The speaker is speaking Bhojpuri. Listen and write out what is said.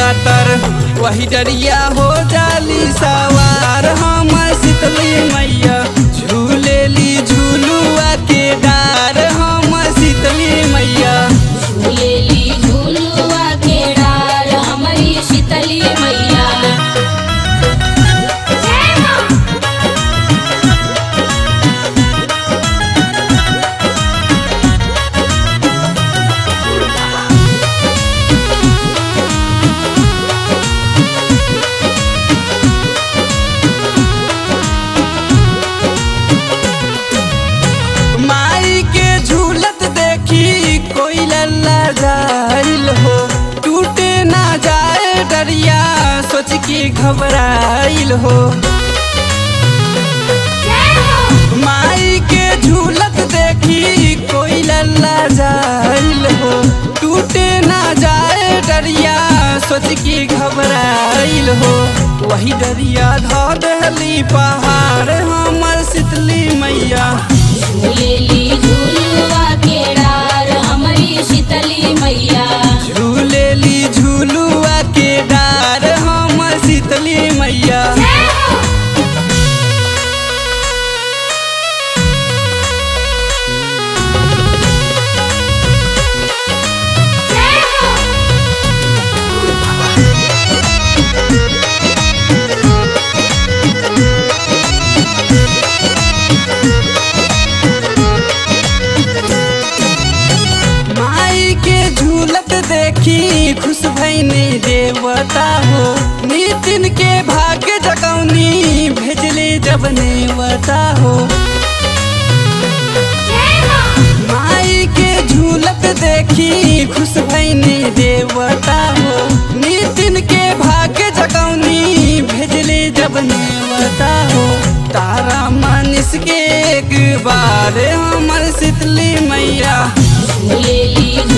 नवरातर वही डरिया हो जाली सवार हमर शीतली मैया झूलेली झूलुआ के डार हमर शीतली मैया झूलेली झूलुआ के डार हमारी शीतली मैया जय माँ माई के झूलत देखी कोई लल्ला जाइल हो टूटे ना जाए डरिया सोच के घबराइल हो जय हो माई के झूलत देखी कोई लल्ला जाइल हो टूटे ना जाए डरिया सोच के घबराइल हो वही डरिया धो दहली पहाड़ हमर शीतली मैया झूलेली झूलुआ के डार हमारी शीतली मैया झूलेली झूलुआ के डार हमर शीतली मैया जय हो जय हो माई के झूलत देखी खुश भैनी देवता हो नितिन के भाग्य जगौनी भेजले जब नेवता हो जय माँ माई के झूलत देखी खुश भैनी देवता हो नितिन के भाग्य जगौनी भेजले जब नेवता हो तारा मानिस के एक बार हमर शीतली मैया झूलेली